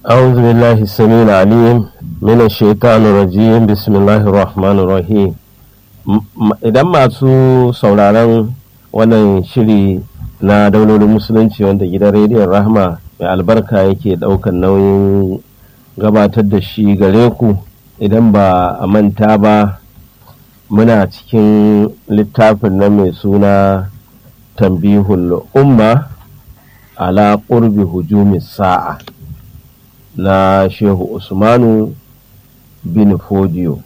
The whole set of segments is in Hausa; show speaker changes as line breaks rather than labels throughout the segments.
أعوذ بالله السميع العليم من الشيطان الرجيم بسم الله الرحمن الرحيم idan masu sauraron wannan shiri na daulolin musulunci wanda gidan rediyon rahma mai albarka yake daukan nauyin gabatar da shi gare ku idan ba a manta ba muna cikin littafin na mai suna tambihul umma ala qurbi hujumi sa'a na shehu usmanu bin fodiyo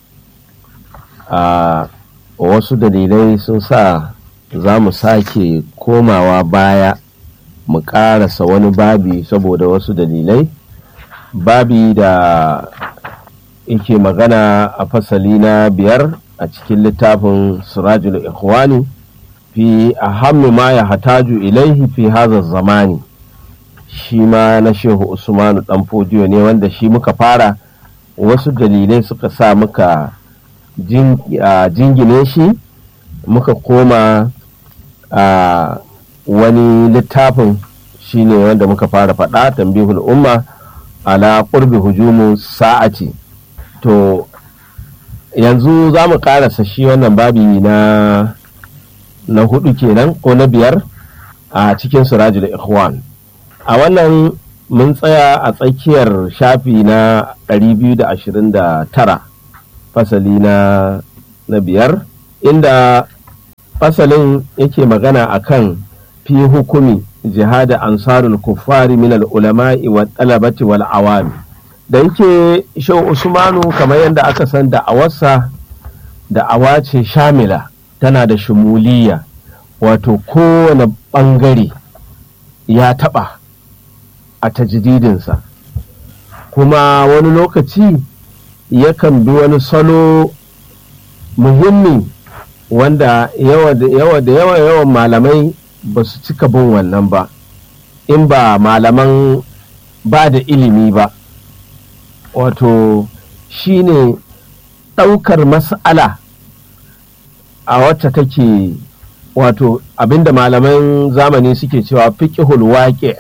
a wasu dalilai sun sa za mu sake komawa baya mu ƙarasa wani babi saboda wasu dalilai babi da yake magana a fasali na biyar a cikin littafin sirajul ikhwani fi ahammi ma ya hataju ilaihi fi hazar zamani shi ma na shehu usmanu dan fodiyo ne wanda shi muka fara wasu dalilai suka sa muka jingine shi muka koma a wani littafin shi ne wanda muka fara faɗa tambihul umma ala ƙurbi hujumu sa'ati to yanzu za mu ƙarasa shi wannan babi na na hudu kenan ko na biyar a cikin surajul ikhwan a wannan mun tsaya a tsakiyar shafi na 229 fasali na na biyar inda fasalin yake magana akan fi hukumi jihada ansarul kuffari min ulama'i wa talabati wal awami da yake shau usmanu kamar yadda aka san da'awarsa da'awa ce shamila tana da shumuliya wato kowane bangare ya taba a tajdidinsa kuma wani lokaci yakan bi wani salo muhimmi wanda yawa da yawa da yawa yawan malamai ba su cika bin wannan ba in ba malaman ba da ilimi ba wato shine ɗaukar mas'ala a wacce take wato abinda malaman zamani suke cewa fiƙihul waƙe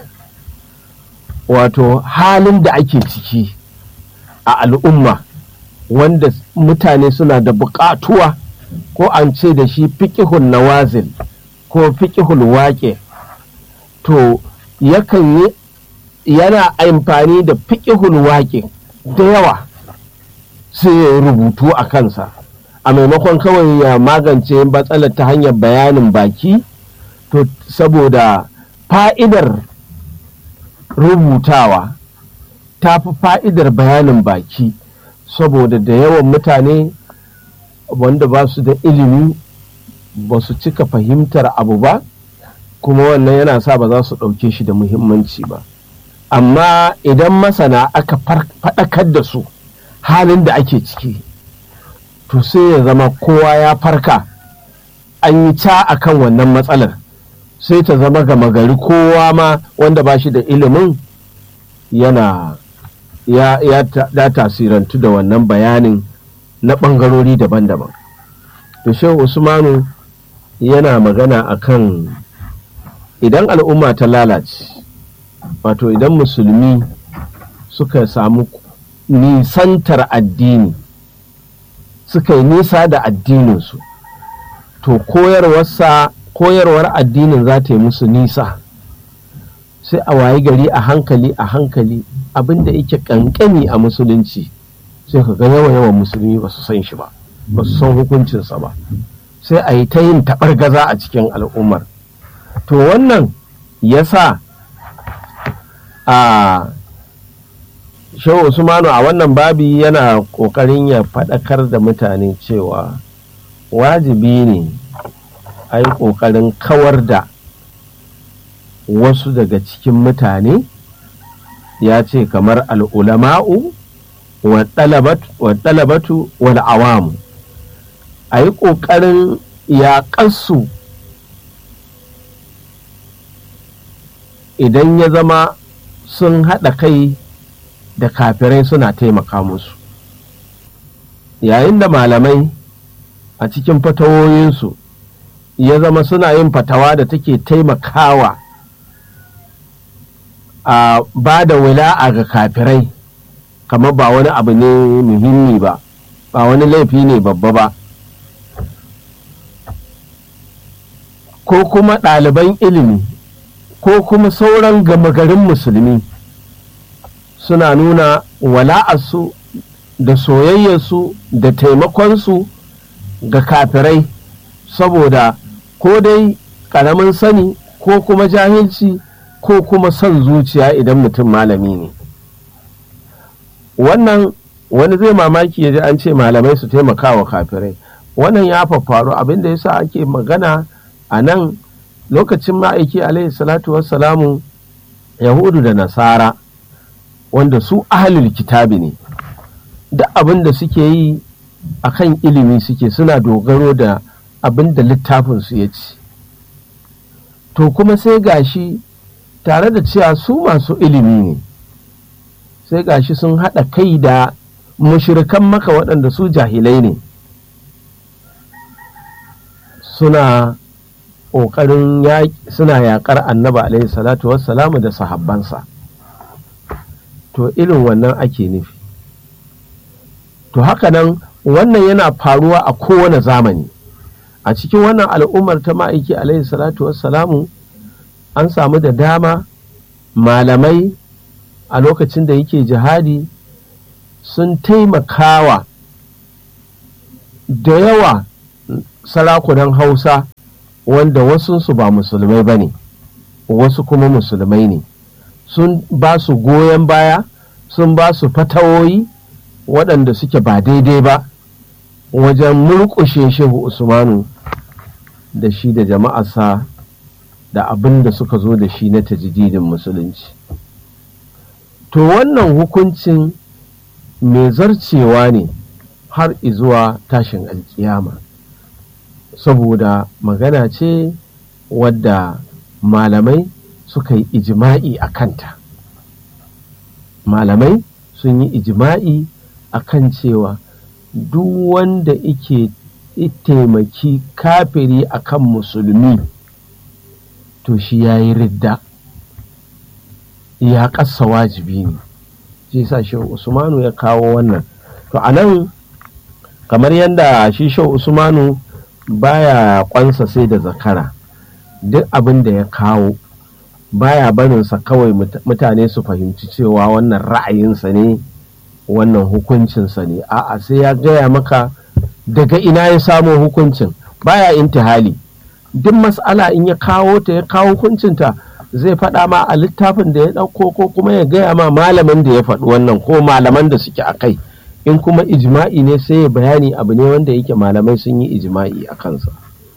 wato halin da ake ciki a al'umma wanda mutane suna da buƙatuwa ko an ce da shi fiƙihul nawazil ko fiƙihul waƙe to yakan yi yana amfani da fiƙihul waƙe da yawa sai ya rubutu a kansa a maimakon kawai ya magance matsalar ta hanyar bayanin baki to saboda fa'idar rubutawa ta fi fa'idar bayanin baki saboda da yawan mutane wanda ba su da ilimi ba su cika fahimtar abu ba kuma wannan yana sa ba za su ɗauke shi da muhimmanci ba amma idan masana aka faɗakar da su halin da ake ciki to sai ya zama kowa ya farka an yi ca a kan wannan matsalar sai ta zama gama gari kowa ma wanda ba shi da ilimin yana ya, ya da tasirantu da wannan bayanin na ɓangarori daban-daban to shehu usmanu yana magana akan idan al'umma ta lalace wato idan musulmi suka samu nisantar addini suka yi nisa da addininsu to koyarwarsa koyarwar addinin za ta yi musu nisa sai a wayi gari a hankali a hankali abinda yake kankani a musulunci sai ka ga yawa yawan musulmi ba su san shi ba ba su san hukuncinsa ba sai a yi ta yin gaza a cikin al'ummar to wannan ya sa a shehu usmanu a wannan babi yana ƙoƙarin ya faɗakar da mutane cewa wajibi ne a yi ƙoƙarin kawar da wasu daga cikin mutane ya ce kamar al'ulama'u wa ɗalabatu wal awamu a yi ƙoƙarin yaƙarsu idan ya zama sun haɗa kai da kafirai suna taimaka musu yayin da malamai a cikin fatawoyinsu ya zama suna yin fatawa da take taimakawa a ba da wila'a ga kafirai kamar ba wani abu ne muhimmi ba ba wani laifi ne babba ba ko kuma ɗaliban ilimi ko kuma sauran gama garin musulmi suna nuna wala'arsu da soyayyarsu da taimakonsu ga kafirai saboda ko dai ƙaramin sani ko kuma jahilci ko kuma son zuciya idan mutum malami ne wannan wani zai mamaki ya ji an ce malamai su taimaka wa kafirai wannan ya faru abin da yasa ake magana a nan lokacin ma'aiki alaihi salatu wassalamu yahudu da nasara wanda su ahalul kitabi ne duk abin da suke yi a kan ilimi suke suna dogaro da abin da littafinsu ya ci to kuma sai gashi tare da cewa su masu ilimi ne sai gashi sun haɗa kai da mushirikan maka waɗanda su jahilai ne suna ƙoƙarin suna yaƙar annaba alaihi salatu wassalamu da sahabbansa to irin wannan ake nufi to haka nan wannan yana faruwa a kowane zamani a cikin wannan al'ummar ta ma'aiki alaihi salatu wassalamu an samu da dama malamai a lokacin da yake jihadi sun taimakawa da yawa sarakunan hausa wanda wasunsu ba musulmai ba ne wasu kuma musulmai ne sun ba su goyon baya sun ba su fatawoyi waɗanda suke ba daidai ba wajen murƙushe shehu usmanu da shi da jama'arsa da abin da suka zo da shi na tajididin musulunci to wannan hukuncin mai zarcewa ne har izuwa tashin alkiyama saboda magana ce wadda malamai suka yi ijima'i a kanta malamai sun yi ijima'i a kan cewa duk wanda ike taimaki kafiri a kan musulmi to shi ya yi ridda ya ƙasa wajibi ne shi sa shi usmanu ya kawo wannan to a nan kamar yadda shi shi usmanu baya kwansa sai da zakara duk abin da ya kawo baya barinsa kawai mutane su fahimci cewa wannan ra'ayinsa ne wannan hukuncinsa ne a'a sai ya gaya maka daga ina ya samo hukuncin baya intihali duk mas'ala in ya kawo ta ya kawo hukuncinta zai faɗa ma a littafin da ya ɗauko ko kuma ya gaya ma malamin da ya faɗi wannan ko malaman da suke a kai in kuma ijma'i ne sai ya bayani abu ne wanda yake malamai sun yi ijma'i a kansa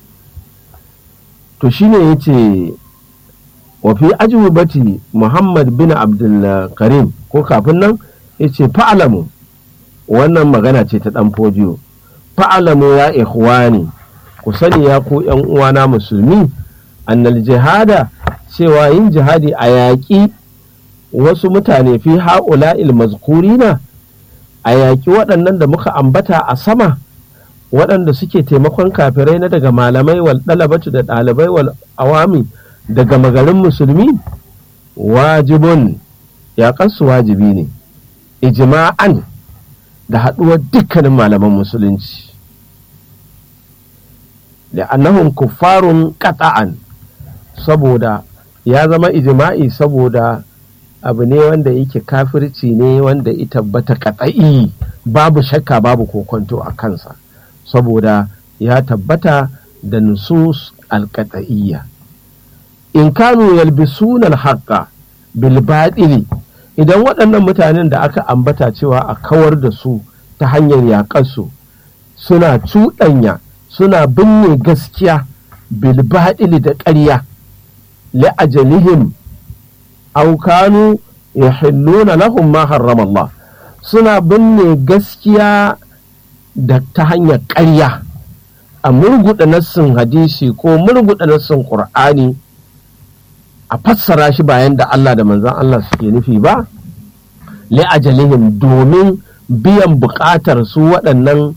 to shine ya ce wafi ajubati muhammad bin abdul karim ko kafin nan ya ce fa'alamu wannan magana ce ta ɗan fodiyo fa'alamu ya ikhwani ku sani ya ku ‘yan uwana musulmi annal jihada cewa yin jihadi a yaƙi wasu mutane fi ha'ula mazkurina a yaƙi waɗannan da muka ambata a sama waɗanda suke taimakon kafirai na daga malamai wal ɗalabatu da ɗalibai wal awami daga magarin musulmi wajibun yaƙansu wajibi ne ijma'an da haɗuwar dukkanin malaman musulunci da annahum kuffarun qata'an saboda ya zama ijma'i saboda abu ne wanda yake kafirci ne wanda ya tabbata katsa'i babu shakka babu kokonto a kansa saboda ya tabbata da nusus alkata'iyya in kanu yalbisuna alhaqqa bil batili idan waɗannan mutanen da aka ambata cewa a kawar da su ta hanyar yaƙarsu suna cuɗanya suna binne gaskiya bil batili da ƙarya li'ajalihim aw kanu yahilluna lahum ma harrama Allah suna binne gaskiya da ta hanyar ƙarya a murguɗa nassin hadisi ko murguɗa nassin ƙur'ani a fassara shi bayan da Allah da manzan Allah suke nufi ba li'ajalihim domin biyan buƙatar su waɗannan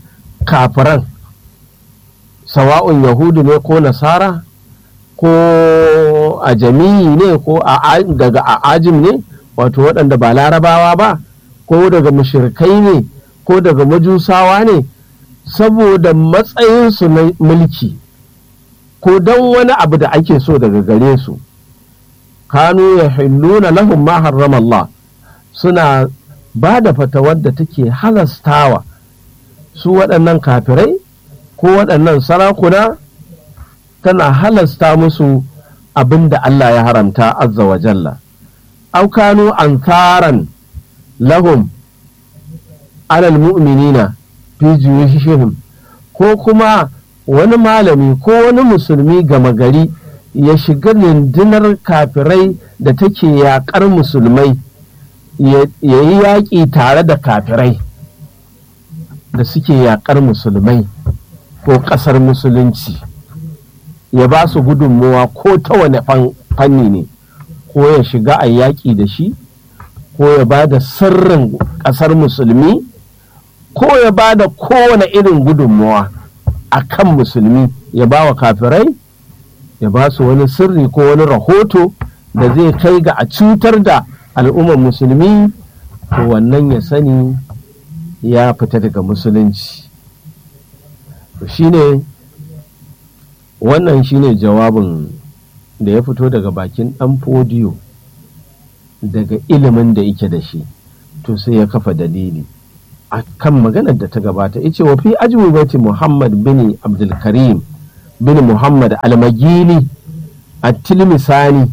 kafiran sawa'un yahudu ne ko nasara ko ko a jami'i ne ko daga ajim ne wato waɗanda ba larabawa ba ko daga mushirikai ne ko daga majusawa ne saboda matsayinsu na mulki ko don wani abu da ake so daga gare su kanu ya hilluna lahum ma harrama Allah suna ba da fatawar da take halastawa su waɗannan kafirai ko waɗannan sarakuna tana halasta musu abin da Allah ya haramta azza wa jalla aukanu ankaran lahum alal mu'minina fi juyushihim ko kuma wani malami ko wani musulmi gama gari ya shiga rundunar kafirai da take yaƙar musulmai ya yi yaƙi tare da kafirai da suke yaƙar musulmai ko ƙasar musulunci ya ba su gudunmuwa ko ta wane fanni ne ko ya shiga a yaƙi da shi ko ya ba da sirrin ƙasar musulmi ko ya ba da kowane irin gudunmuwa a kan musulmi ya ba wa kafirai ya ba su wani sirri ko wani rahoto da zai kai ga a cutar da al'ummar musulmi to wannan ya sani ya fita daga musulunci shine wannan shine jawabin da ya fito daga bakin ɗan fodiyo daga ilimin da yake da shi to sai ya kafa dalili a kan maganar da ta gabata ya ce wa fi ajubati muhammad bin abdulkarim bin muhammad almagili a tilmisani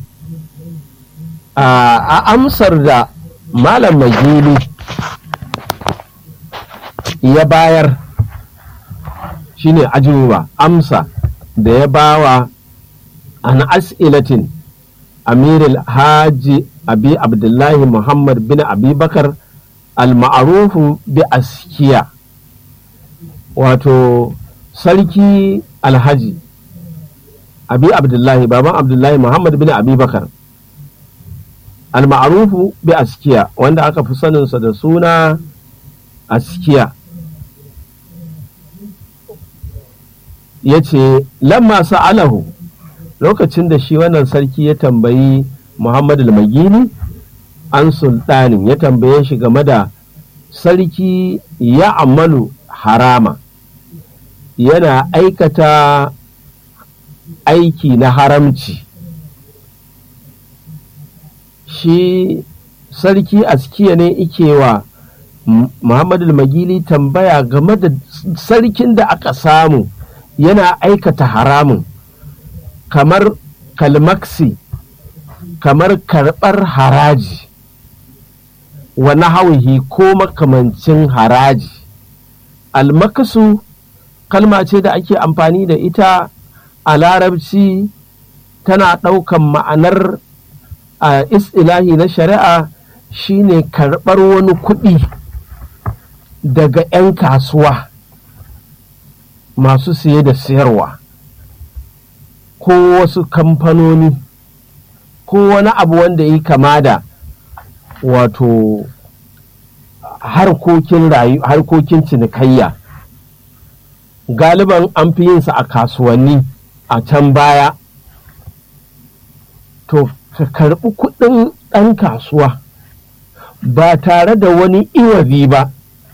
a amsar da malam magili ya bayar shine ajuba amsa da ya bawa an as'ilatin amirul haji abi abdullahi muhammad bin abubakar al-ma'arufu bi askiya wato sarki alhaji abi abdullahi baban abdullahi muhammad bin abubakar al-ma'arufu bi askiya wanda aka fi saninsa da suna askiya ya ce lamma sa'alahu lokacin da shi wannan sarki ya tambayi muhammad al-magini an sultanin ya tambaye shi game da sarki ya amalu harama yana aikata aiki na haramci shi sarki askiya ne ikewa muhammad al-magili tambaya game da sarkin da aka samu yana aikata haramun kamar kalmaksi kamar karɓar haraji wa nahawihi ko makamancin haraji almakasu kalma ce da ake amfani da ita a larabci tana ɗaukan ma'anar a istilahi na shari'a shine karɓar wani kuɗi daga 'yan kasuwa masu siye da siyarwa ko wasu kamfanoni ko wani abu wanda yi kama da wato harkokin rayu harkokin cinikayya galiban an fi yinsa a kasuwanni a can baya to ka karɓi kuɗin ɗan kasuwa ba tare da wani iwazi ba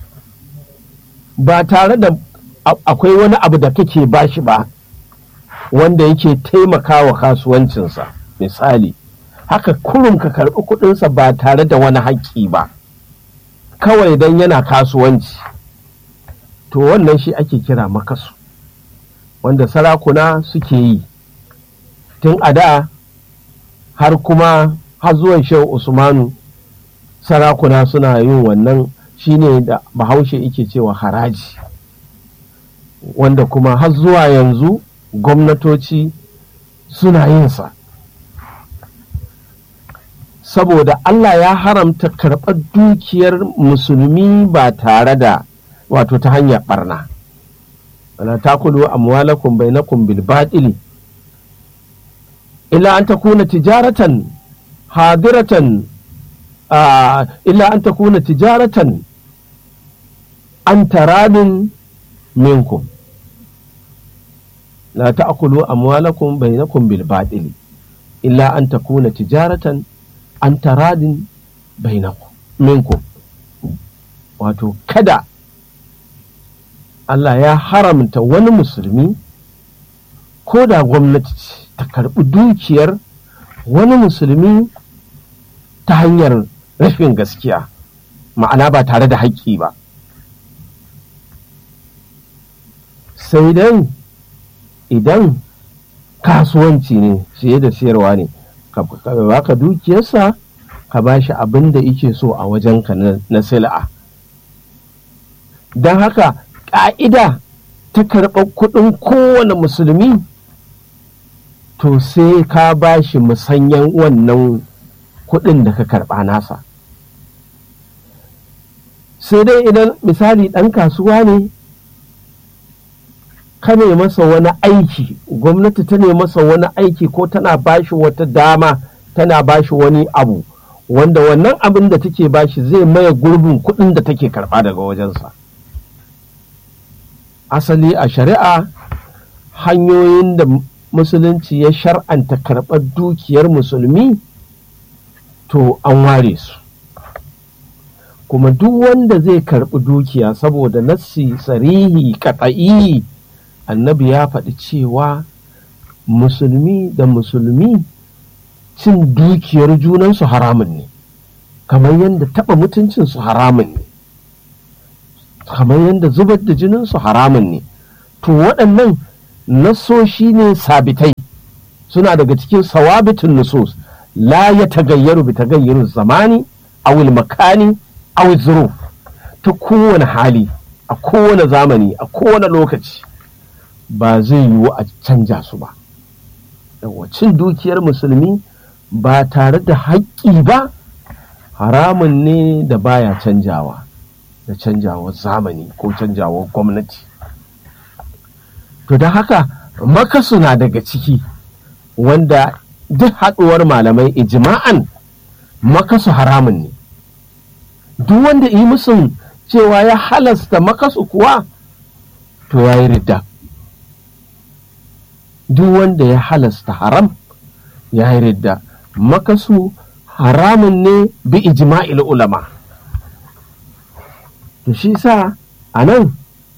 ba tare da akwai wani abu da kake bashi ba wanda yake taimakawa kasuwancinsa misali haka kurum ka karɓi kuɗinsa ba tare da wani haƙƙi ba kawai don yana kasuwanci to wannan shi ake kira makasu wanda sarakuna suke yi tun a da har kuma har zuwan shehu usmanu sarakuna suna yin wannan shine da bahaushe yake cewa haraji wanda kuma har zuwa yanzu gwamnatoci suna yin sa saboda Allah ya haramta karɓar dukiyar musulmi ba tare da wato ta hanyar barna wala takulu amwalakum bainakum bil batili illa an takuna tijaratan hadiratan illa an takuna tijaratan an taradin minkum la ta'kulu amwalakum bainakum bil batili illa an takuna tijaratan an taradin bainakum minkum wato kada Allah ya haramta wani musulmi ko da gwamnati ce ta karɓi dukiyar wani musulmi ta hanyar rashin gaskiya ma'ana ba tare da haƙƙi ba sai dai idan kasuwanci ne siye da siyarwa ne ka baka dukiyarsa ka ba shi abin da yake so a wajenka na sil'a don haka ƙa'ida ta karɓar kuɗin kowane musulmi to sai ka ba shi musanyen wannan kuɗin da ka karɓa nasa sai dai idan misali ɗan kasuwa ne ka ne masa wani aiki gwamnati ta ne masa wani aiki ko tana bashi wata dama tana bashi wani abu wanda wannan abin da take bashi zai maye gurbin kuɗin da take karɓa daga wajensa asali a shari'a hanyoyin da musulunci ya shar'anta karɓar dukiyar musulmi to an ware su kuma duk wanda zai karɓi dukiya saboda nassi sarihi katsa'i annabi ya faɗi cewa musulmi da musulmi cin dukiyar junansu haramun ne kamar yadda taɓa mutuncinsu haramun ne kamar yadda zubar da jininsu haramun ne to waɗannan nasoshi ne sabitai suna daga cikin sawabitin nusus la ya tagayyaru bi tagayyaru zamani awil makani awil zuruf ta kowane hali a kowane zamani a kowane lokaci ba zai yiwu a canja su ba cin dukiyar musulmi ba tare da haƙƙi ba haramun ne da baya canjawa da canjawar zamani ko canjawar gwamnati to da haka makasu na daga ciki wanda duk haɗuwar malamai ijma'an makasu haramun ne duk wanda yi musun cewa ya halasta makasu kuwa to ya yi ridda duk wanda ya halasta haram ya yi ridda makasu haramun ne bi ijma'il ulama to shi sa a nan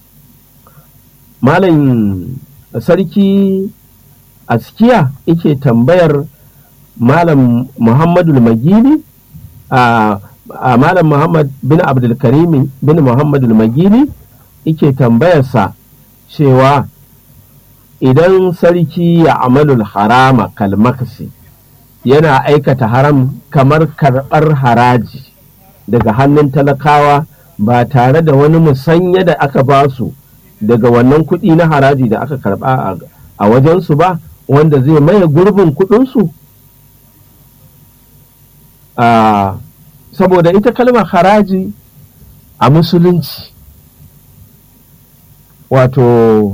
malam sarki askiya yake tambayar malam muhammadu magini a malam muhammad bin abdulkarimi bin muhammadu magini yake tambayarsa cewa idan sarki ya amalul harama kalmakasi yana aikata haram kamar karɓar haraji daga hannun talakawa ba tare da wani musanya da aka ba su daga wannan kuɗi na haraji da aka karɓa a wajensu ba wanda zai maye gurbin kuɗinsu saboda ita kalmar haraji a musulunci wato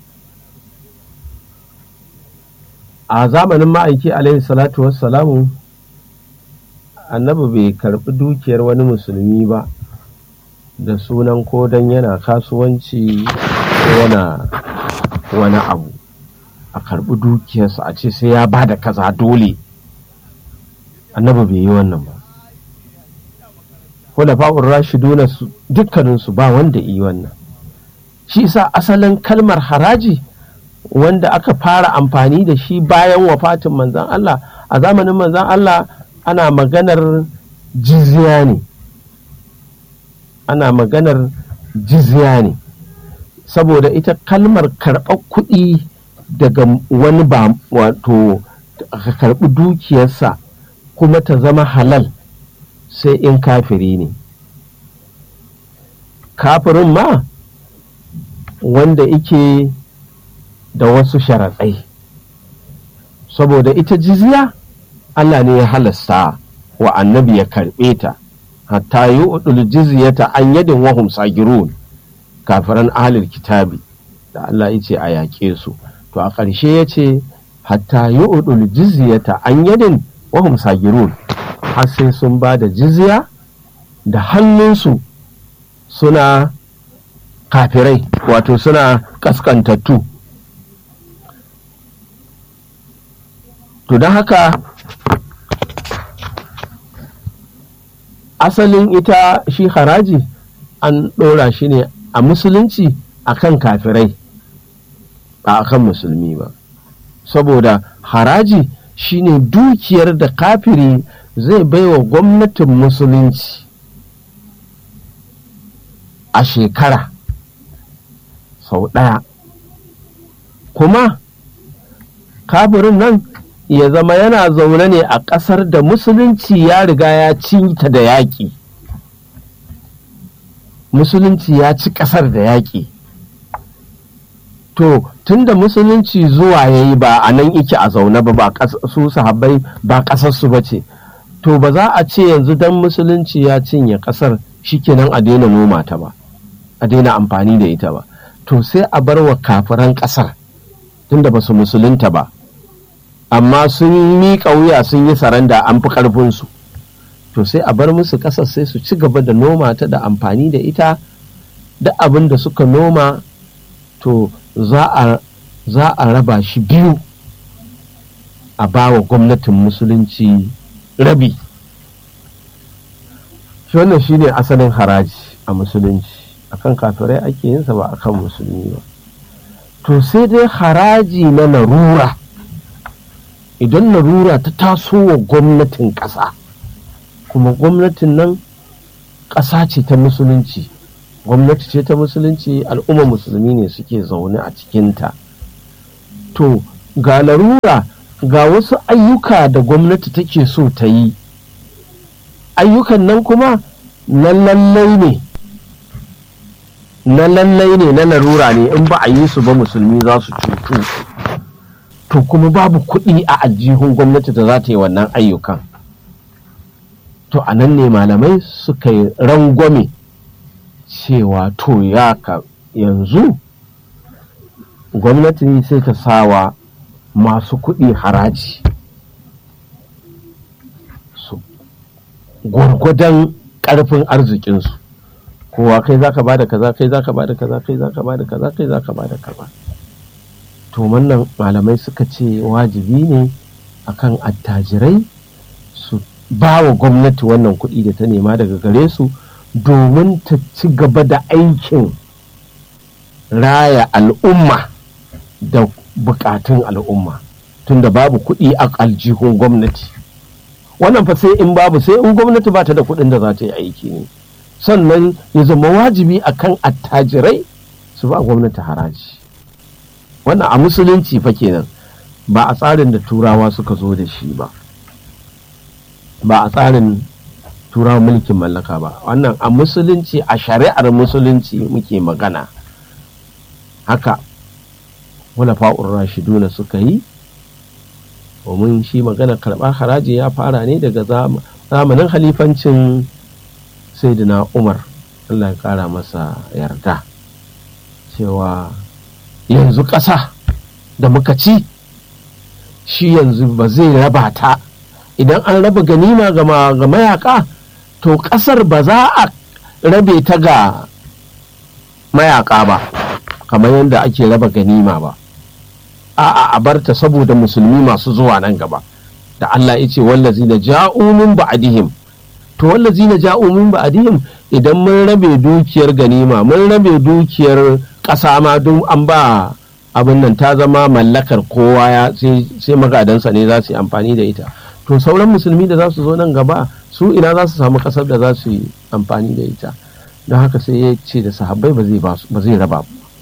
a zamanin ma'aiki alaihi salatu wassalamu annabi bai karɓi dukiyar wani musulmi ba da sunan ko don yana kasuwanci ko yana wani abu a karɓi dukiyarsa a ce sai ya ba da kaza dole annabi bai yi wannan ba ko da fa'ur rashiduna dukkaninsu ba wanda yi wannan shi sa asalin kalmar haraji wanda aka fara amfani da shi bayan wafatin manzan Allah a zamanin manzan Allah ana maganar jizya ne ana maganar jizya ne saboda ita kalmar karɓar kuɗi daga wani ba wato ka karɓi dukiyarsa kuma ta zama halal sai in kafiri ne kafirin ma wanda ike da wasu sharatsai saboda ita jizya Allah ne ya halasta wa annabi ya karɓe ta hatta yi udul jizyata an yadin wahum sagirun kafiran ahlul kitabi da Allah ya ce a yaƙe su to a ƙarshe ya ce hatta yi udul jizyata an yadin wahum sagirun har sai sun ba da jizya da hannunsu suna kafirai wato suna ƙasƙantattu to don haka asalin ita shi haraji an ɗora shi ne a musulunci akan kafirai ba akan musulmi ba saboda haraji shine dukiyar da kafiri zai baiwa gwamnatin musulunci a shekara sau ɗaya kuma kafirin nan ya zama yana zaune ne a ƙasar da musulunci ya riga ya cinta da yaƙi musulunci ya ci ƙasar da yaƙi to tunda musulunci zuwa ya yi ba a nan ike a zaune ba ba su sahabbai ba ƙasarsu ba ce to ba za a ce yanzu don musulunci ya cinye ƙasar shikenan a daina noma ta ba a daina amfani da ita ba to sai a bar wa kafiran ƙasar tunda ba su musulunta ba amma sun miƙa wuya sun yi saranda an fi ƙarfinsu to sai a bar musu ƙasar sai su ci gaba da noma ta da amfani da ita da abin da suka noma to za a za a raba shi biyu a ba wa gwamnatin musulunci rabi shi wannan shine asalin haraji a musulunci akan kafirai ake yinsa ba akan musulmi ba to sai dai haraji na larura idan larura ta taso wa gwamnatin ƙasa kuma gwamnatin nan ƙasa ce ta musulunci gwamnati ce ta musulunci al'umma musulmi ne suke zaune a cikinta to ga larura ga wasu ayyuka da gwamnati take so ta yi ayyukan nan kuma na lallai ne na lallai ne na larura ne in ba a yi su ba musulmi za su cutu to kuma babu kuɗi a aljihun gwamnati da za ta yi wannan ayyukan to a nan ne malamai suka yi rangwame cewa to ya ka yanzu gwamnati sai ta sawa masu kuɗi haraji su gwargwadon ƙarfin arzikinsu kowa kai za ka ba da kaza kai za ka ba da kaza kai za ka ba da kaza kai za ka ba da kaza to wannan malamai suka ce wajibi ne akan attajirai su ba wa gwamnati wannan kuɗi da ta nema daga gare su domin ta ci gaba da aikin raya al'umma da bukatun al'umma tunda babu kuɗi a aljihun gwamnati wannan fa sai in babu sai in gwamnati ba ta da kuɗin da za ta yi aiki ne sannan ya zama wajibi akan attajirai su ba gwamnati haraji wannan a musulunci fa kenan ba a tsarin da turawa suka zo da shi ba ba a tsarin turawa mulkin mallaka ba wannan a musulunci a shari'ar musulunci muke magana haka wala fa'ur rashiduna suka yi domin shi magana karɓar haraji ya fara ne daga zamanin halifancin saidina umar allah ya kara masa yarda cewa yanzu ƙasa da muka ci shi yanzu ba zai raba ta idan an raba ganima ga mayaka to ƙasar ba za a rabe ta ga mayaka ba kamar yadda ake raba ganima ba a'a a barta saboda musulmi masu zuwa nan gaba da Allah ya ce wallazi na ja'u min ba'dihim to wallazi na ja'u min ba'dihim idan mun rabe dukiyar ganima mun rabe dukiyar ƙasa ma duk an ba abin nan ta zama mallakar kowa ya sai magadansa ne za su yi amfani da ita to sauran musulmi da za su zo nan gaba su ina za su samu ƙasar da za su yi amfani da ita don haka sai ya ce da sahabbai ba zai raba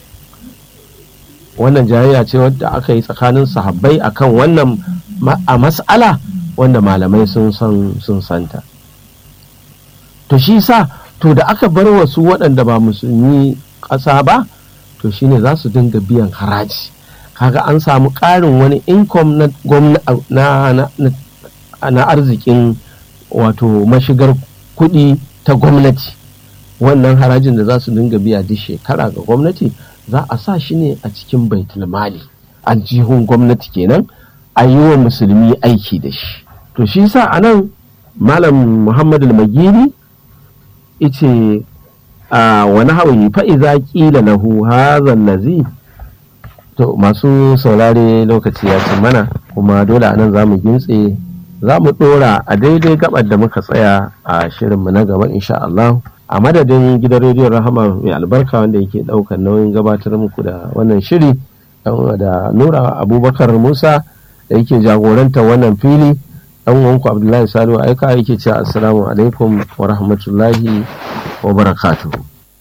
wannan jayayya ce wadda aka yi tsakanin sahabbai akan wannan a mas'ala wanda malamai sun san sun santa to shi sa to da aka bar wasu waɗanda ba musulmi ƙasa ba to shine za su dinga biyan haraji kaga an samu ƙarin wani income na, na, arzikin wato mashigar kuɗi ta gwamnati wannan harajin da za su dinga biya duk shekara ga gwamnati za a sa shi ne a cikin baitulmali aljihun gwamnati kenan a yi wa musulmi aiki da shi to shi sa a nan malam muhammadu magiri ice a wani hawaii fa'iza ƙila lahu hazan lazi to masu saurare lokaci ya ci mana kuma dole a nan za mu gintse za mu ɗora a daidai gabar da muka tsaya a shirinmu na gaba insha Allah a madadin gidan rediyon rahama mai albarka wanda yake ɗaukar nauyin gabatar muku da wannan shiri da nura abubakar musa da yake jagoranta wannan fili dan uwanku abdullahi salihu aika yake cewa assalamu alaikum wa rahmatullahi wa barakatuhu